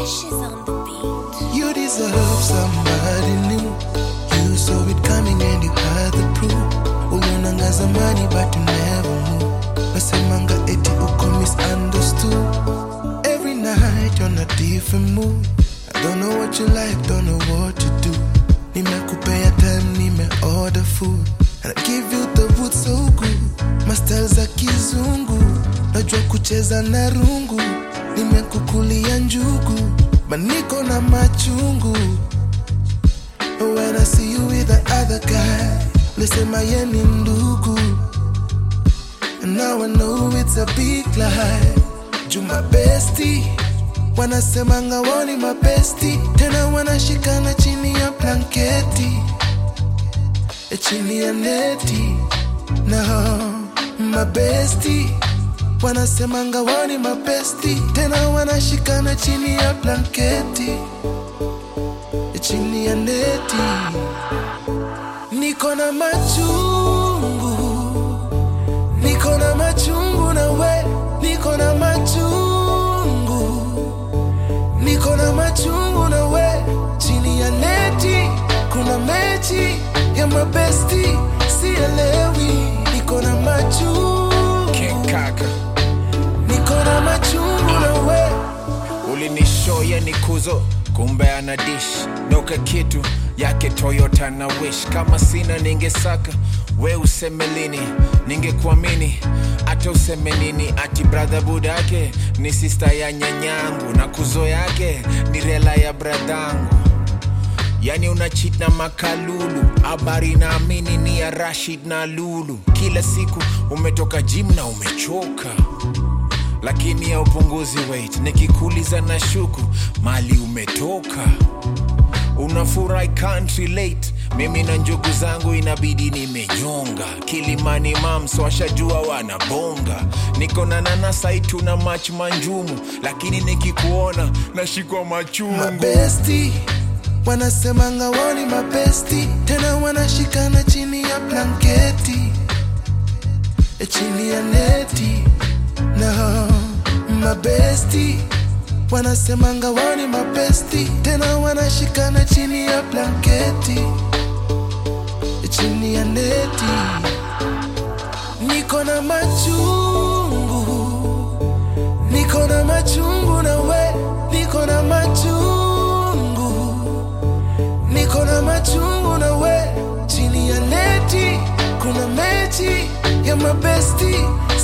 She's on the beat. You deserve somebody new. You saw it coming and you had the proof. Ulionanga zamani but you never knew. Nasemanga eti uko misunderstood. Every night on a different mood. I don't know what you like, don't know what to do. Nimekupea time, nime order food. And I give you the wood so good. Mastel za kizungu. Najua kucheza na rungu. Nimekukulia njugu. Maniko na machungu. When I see you with the other guy, lisema ye ni ndugu. And now I know it's a big lie. Juma bestie, wanasemanga wao ni mabesti, tena wanashikana chini ya blanketi, e chini ya neti. No, mabesti wanasemanga wao ni mabesti, tena wanashikana chini ya blanketi, e chini ya neti. Niko na machungu niko na machungu na we niko na machungu niko na machungu na we chini ya neti kuna mechi ya mabesti sielewi niko na machungu King Kaka niko na machungu na we ulinishoya ni kuzo kumbe ana dish noka kitu yake Toyota na wish kama sina ningesaka we useme lini ningekuamini hata useme nini ati brother budake ni sista ya nyanyangu na kuzo yake ni rela ya bradhangu yani una cheat na makalulu habari naamini ni ya rashid na lulu kila siku umetoka gym na umechoka lakini ya upunguzi weight nikikuuliza na shuku mali umetoka unafurahi can't relate mimi na njugu zangu inabidi nimenyonga kilimani mams washajua wanabonga niko na nanasai tuna mach manjumu lakini nikikuona nashikwa machungu mabesti wanasemanga wao ni mabesti tena wanashikana chini ya blanketi e chini ya neti no mabesti wanasemanga wao ni mabesti tena wanashikana chini ya blanketi e chini ya neti niko na machungu niko na machungu na we niko na machungu niko na machungu na we chini ya neti kuna mechi ya mabesti